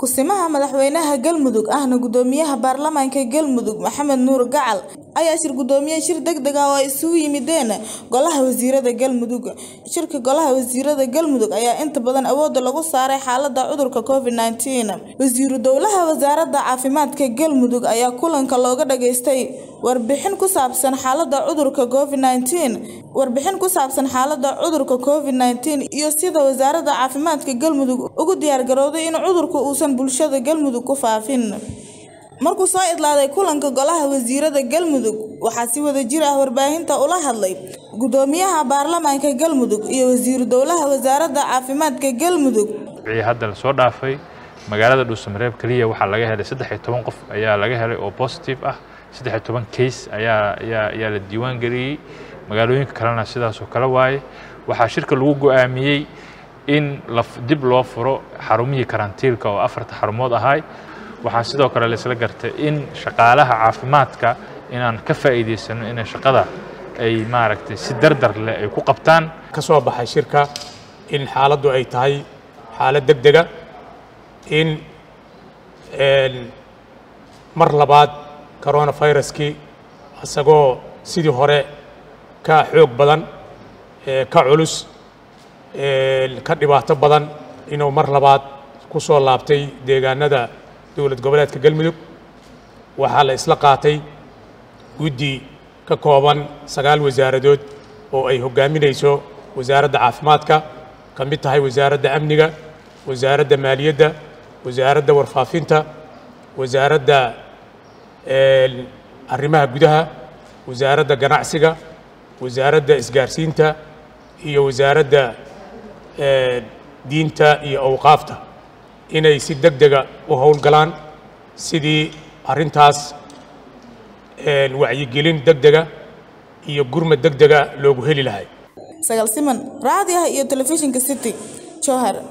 Ku-simaha madaxweynaha Galmudug ahna guddoomiyaha baarlamaanka Galmudug Maxamed Nuur Gacal ayaa shir gudoomiyay shir degdeg ah oo ay isugu yimideen Golaha Wasiirada Galmudug. Shirka Golaha Wasiirada Galmudug ayaa inta badan awoodda lagu saaray xaaladda cudurka Covid-19. Wasiiru Dowlaha Wasaaradda Caafimaadka Galmudug ayaa kulanka looga dhageystay warbixin ku saabsan xaaladda cudurka Covid-19, warbixin ku saabsan xaaladda cudurka Covid-19 iyo sida Wasaaradda Caafimaadka Galmudug ugu diyaar garowday in cudurku uusan bulshada Galmudug ku faafin. Markuu soo idlaaday kulanka Golaha Wasiirada Galmudug, waxaa si wadajir ah warbaahinta ula hadlay Guddoomiyaha Baarlamaanka Galmudug iyo Wasiiru Dowlaha Wasaaradda Caafimaadka Galmudug. wixii hadda la soo dhaafay magaalada dhuusamareeb keliya waxaa laga helay saddex iyo toban qof ayaa laga helay oo positive ah saddex iyo toban case ayaa ayaa ayaa la diiwaan geliyey magaalooyinka kalena sidaas oo kale waaye waxaa shirka lagu go'aamiyey in la dib loo furo xarumihii karantiilka oo afarta xarumood ahay waxaa sidoo kale la isla gartay in shaqaalaha caafimaadka inaan ka faa'iidaysano inay shaqada ay maaragtay si dardar leh ay ku qabtaan ka soo baxay shirka in xaaladdu ay tahay xaalad degdega in mar labaad coronaviruskii isagoo sidii hore ka xoog badan ka culus ka dhibaato badan inuu mar labaad ku soo laabtay deegaanada dowlad goboleedka galmudug waxaa la isla qaatay guddi ka kooban sagaal wasaaradood oo ay hoggaaminayso wasaaradda caafimaadka ka mid tahay wasaaradda amniga wasaaradda maaliyadda wasaaradda warfaafinta wasaaradda arrimaha gudaha wasaaradda ganacsiga wasaaradda isgaarsiinta iyo wasaaradda diinta iyo awqaafta inay si deg dega u howlgalaan sidii arrintaas wacyigelin deg dega iyo gurmad deg dega loogu heli lahay Sagal Siman, raadiyaha iyo telefishinka City, Jowhar.